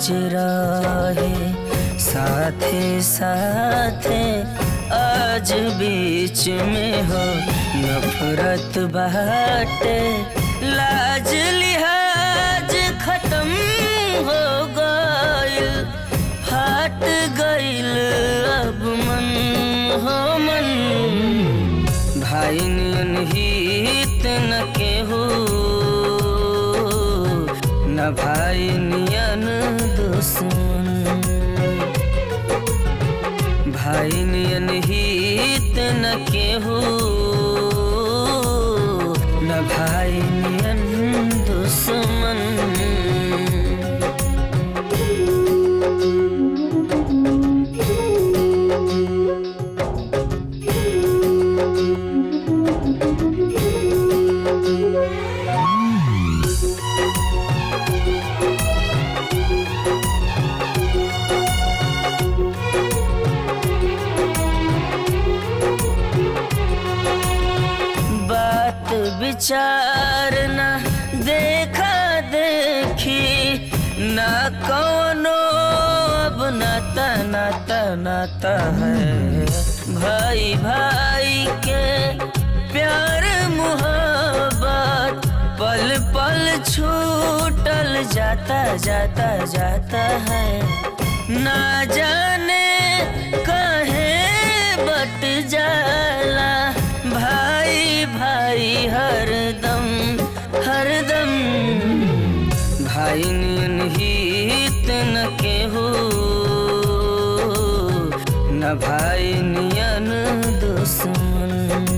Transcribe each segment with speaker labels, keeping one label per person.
Speaker 1: आज रहे साथे साथे आज बीच में हो नफरत बाटे लाज लिहाज खत्म हो गइल फाट गइल अब मन हो मन भाई नियन हित न केहू न भाई नियन दुश्मन भाई नियन हित न केहू न भाई नियन दुश्मन बात विचार न देखा देखी न कौनो अब नाता नाता नाता है भाई भाई के प्यार मुहब्बत पल पल छूटल जाता जाता जाता है ना जाने कहे बट जाला भाई भाई हरदम हरदम भाई नियन हित न केहू न भाई नियन दुश्मन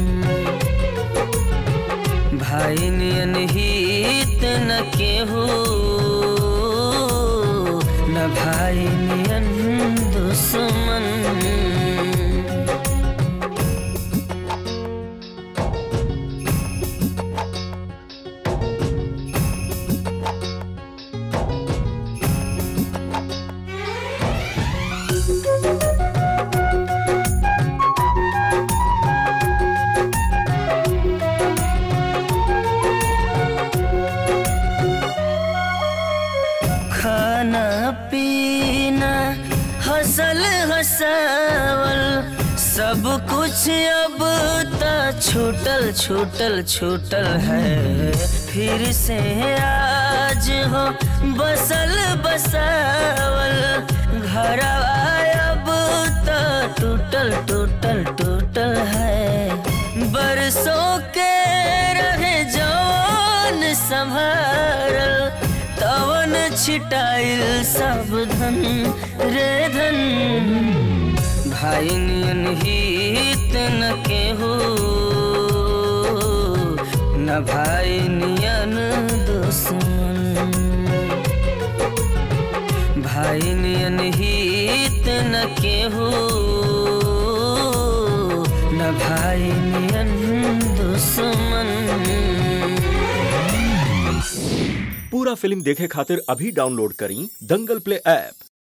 Speaker 1: भाई नियन हित न केहू न भाई नियन दुश्मन खाना पीना हसल हसावल सब कुछ अब त छूटल छूटल छूटल है फिर से आज हो बसल बसावल घर अब त टूटल टूटल टूटल है बरसों के रहे जवान संभारल तवन छिटाइल सब धन रे धन भाई नियन हित न केहू न भाई नियन दुश्मन भाई नियन हित न केहू न भाई नियन दुश्मन
Speaker 2: पूरा फिल्म देखे खातिर अभी डाउनलोड करी दंगल प्ले ऐप